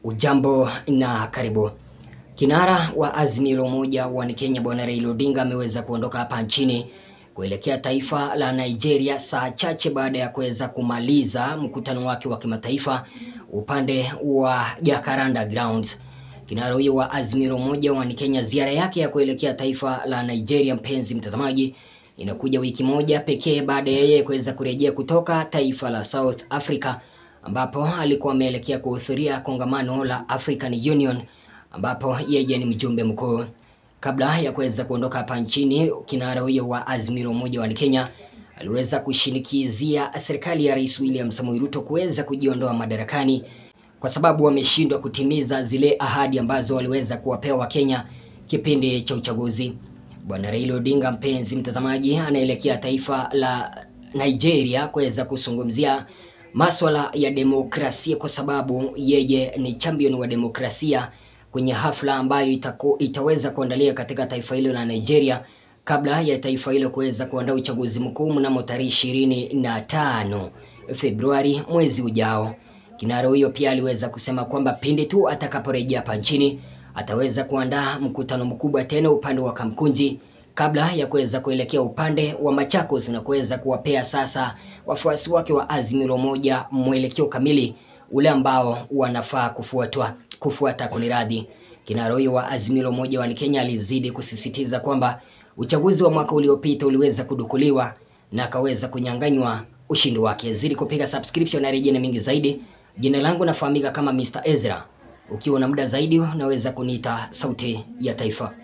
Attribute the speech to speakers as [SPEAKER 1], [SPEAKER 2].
[SPEAKER 1] Ujambo na karibu. Kinara wa Azimio la Umoja wa Kenya Bwana Raila Odinga ameweza kuondoka hapa nchini kuelekea taifa la Nigeria saa chache baada ya kuweza kumaliza mkutano wake wa kimataifa upande wa Jacaranda Grounds. Kinara huyo wa Azimio la Umoja wa Kenya, ziara yake ya kuelekea taifa la Nigeria, mpenzi mtazamaji, inakuja wiki moja pekee baada ya yeye kuweza kurejea kutoka taifa la South Africa ambapo alikuwa ameelekea kuhudhuria kongamano la African Union ambapo yeye ni mjumbe mkuu. Kabla ya kuweza kuondoka hapa nchini, kinara huyo wa Azimio la Umoja wa Kenya aliweza kushinikizia serikali ya Rais William Samoei Ruto kuweza kujiondoa madarakani kwa sababu wameshindwa kutimiza zile ahadi ambazo waliweza kuwapea Wakenya kipindi cha uchaguzi. Bwana Raila Odinga, mpenzi mtazamaji, anaelekea taifa la Nigeria kuweza kuzungumzia maswala ya demokrasia kwa sababu yeye ni champion wa demokrasia kwenye hafla ambayo itaku, itaweza kuandalia katika taifa hilo la Nigeria kabla ya taifa hilo kuweza kuandaa uchaguzi mkuu mnamo tarehe ishirini na tano Februari mwezi ujao. Kinara huyo pia aliweza kusema kwamba pindi tu atakaporejea hapa nchini ataweza kuandaa mkutano mkubwa tena upande wa Kamkunji kabla ya kuweza kuelekea upande wa Machakos na kuweza kuwapea sasa wafuasi wake wa Azimio la Umoja mwelekeo kamili ule ambao wanafaa kufuatwa kufuata kuniradhi. Kinara huyo wa Azimio la Umoja wa Kenya alizidi kusisitiza kwamba uchaguzi wa mwaka uliopita uliweza kudukuliwa na akaweza kunyang'anywa ushindi wake. Zidi kupiga subscription na rejea mingi zaidi. Jina langu nafahamika kama Mr. Ezra. Ukiwa na muda zaidi unaweza kuniita sauti ya taifa.